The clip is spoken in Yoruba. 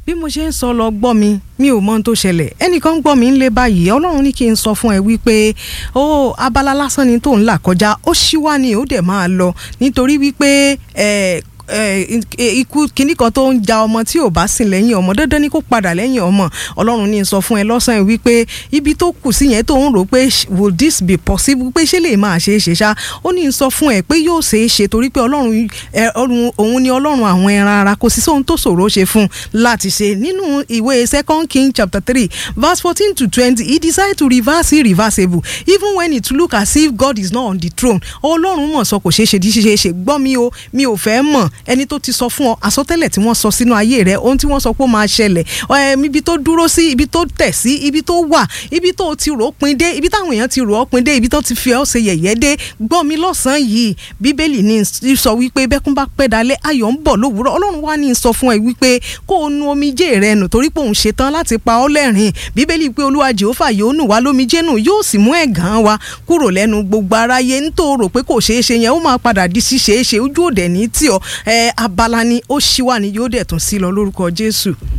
bí mo ṣe ń sọ lọ gbọ́ mi mi ò mọ ohun tó ṣẹlẹ̀ ẹnìkan ń gbọ́ mi ń lé báyìí ọlọ́run ní kí n sọ fún ẹ wípé ó abala lásán ni tó ń là kọjá ó ṣíwá ni ó dẹ̀ máa lọ nítorí wípé ẹ ikú kínní kan tó ń ja ọmọ tí ò bá sìn lẹ́yìn ọmọ dandan ni kó padà lẹ́yìn ọmọ ọlọ́run ní sọ fún ẹ lọ́sàn-án wípé ibi tó kù sí yẹn tó ń rò pé will this be possible pé ṣé lè máa ṣe é ṣe ṣá ó ní sọ fún ẹ pé yóò ṣe é ṣe torí pé ọlọ́run òun ni ọlọ́run àwọn ẹran ara kò sí sóhun tó ṣòro ṣe fún láti ṣe nínú ìwé second king chapter three verse fourteen to twenty he decided to reverse irreversible even when it look as if God is not on the throne ọlọ́run mọ̀ sọ kò ṣeé ṣe ṣe ṣe gbọ́ mi o mi ò fẹ́ mọ̀ ẹni tó ti sọ fún ọ àsọtẹ́lẹ̀ tí wọ́n sọ sínú ayé rẹ ohun tí wọ́n sọ pé ó máa ṣẹlẹ̀ ibi tó dúró sí ibi tó tẹ̀ sí ibi tó wà ibi tó ti rò ó pin dé ibi táwọn èèyàn ti rò ó pin dé ibi tó ti fi ọ́ ṣe yẹ̀yẹ́ dé gbọ́ mi lọ́sàn-án yìí bíbélì ní sọ wípé bẹ́kún bá pẹ́ dalẹ̀ ayọ̀ ń bọ̀ lówùúrọ̀ ọlọ́run wá ní sọ fún ẹ wípé kó o nu omijé rẹ nù torí pé òun ṣetán láti pa ọ́ lẹ́rìn bíbélì pé olúwa jehova yóò nù wá lómijé nù yóò sì mú ẹ̀gàn wa kúrò lẹ́nu gbogbo aráyé ń tó rò pé kò ṣeé ṣe yẹn ó máa padà di ṣíṣeé ṣe ojú òdẹ ní tí ọ ẹ abala ni ó ṣíwá ni yóò dẹ̀ tún sí lọ lórúkọ jésù.